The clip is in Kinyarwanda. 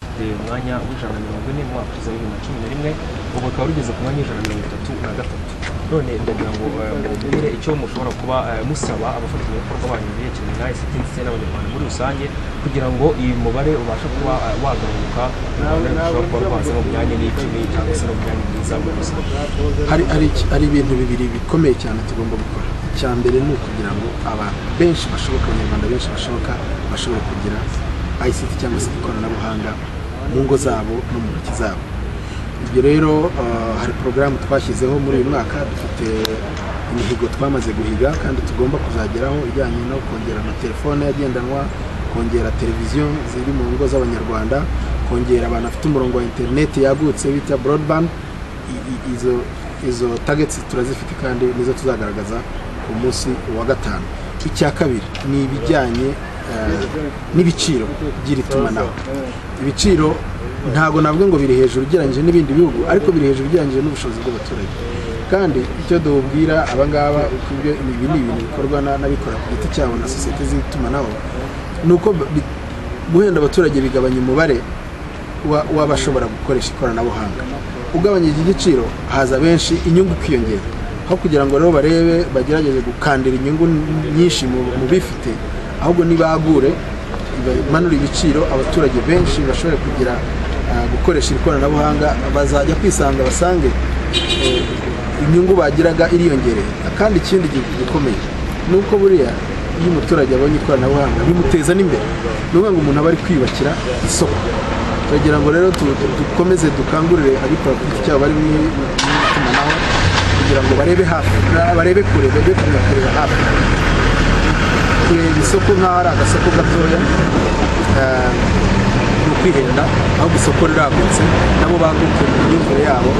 rufite umwanya w'ijana na mirongo ine mu mwaka ushize wa bibiri na cumi na rimwe ubu rukaba rugeze ku mwanya w'ijana na mirongo itatu na gatatu none ndagira ngo eh, mumbwire icyo mushobora kuba eh, musaba abafatanyabikorwa banyu biyekeranye na ICT ndetse n'abanyarwanda muri rusange kugira ngo uyu mubare ubashe kuba eh, wagabanuka u Rwanda rushobora kuba rwaza mu myanya n'icumi cyangwa se no mu myanya myiza muri rusange hari, hari, iki- hari ibintu bibiri bikomeye cyane tugomba gukora icya mbere ni ukugira ngo abantu benshi bashoboka abanyarwanda benshi bashoboka bashobora kugira ICT cyangwa se ikoranabuhanga mu ngo zabo no mu ntoki zabo ibyo rero eh, hari porogaramu twashyizeho muri uyu mwaka dufite imihigo twamaze guhiga kandi tugomba kuzageraho ijyanye no kongera amatelefone agendanwa kongera televiziyo ziri mu ngo z'abanyarwanda kongera abantu bafite umurongo wa interineti yagutse bita broadband i- i- izo izo targets turazifite kandi nizo tuzagaragaza ku munsi wa gatanu icya kabiri ni ibijyanye eh, n'ibiciro by'iri tumanaho ibiciro ntabwo navuga ngo biri hejuru ugereranyije n'ibindi bihugu ariko biri hejuru ugereranyije n'ubushobozi bw'abaturage kandi icyo duhubwira abangaba uko ibyo ibi ni ibintu bikorwa na- n'abikora ku giti cyabo na sosiyete z'itumanaho ni uko bi- guhenda abaturage bigabanya umubare wa- w'abashobora gukoresha ikoranabuhanga ugabanyije igiciro haza benshi inyungu ikiyongera aho kugira ngo rero barebe bagerageze gukandira inyungu nyinshi mu- mu bifite ahubwo nibagure manura ibiciro abaturage benshi bashobore kugira ah, gukoresha iri koranabuhanga bazajya kwisanga basange eh, inyungu bagiraga iriyongereye kandi ikindi gi- gikomeye ni uko buriya iyo umuturage abonye ikoranabuhanga bimuteza n'imbere ni ukuvuga ngo umuntu aba ari kwiyubakira isoko turagira ngo rero tu- tu- dukomeze dukangurire abikora ku giti cyabo bari mu mu itumanaho kugira ngo barebe hafi barebe kure bajye kureba hafi kureba isoko nk'aho ari agasoko gatoya eh, ni ukwihenda ahubwo isoko riragutse nabo bagutse mu myumvire yabo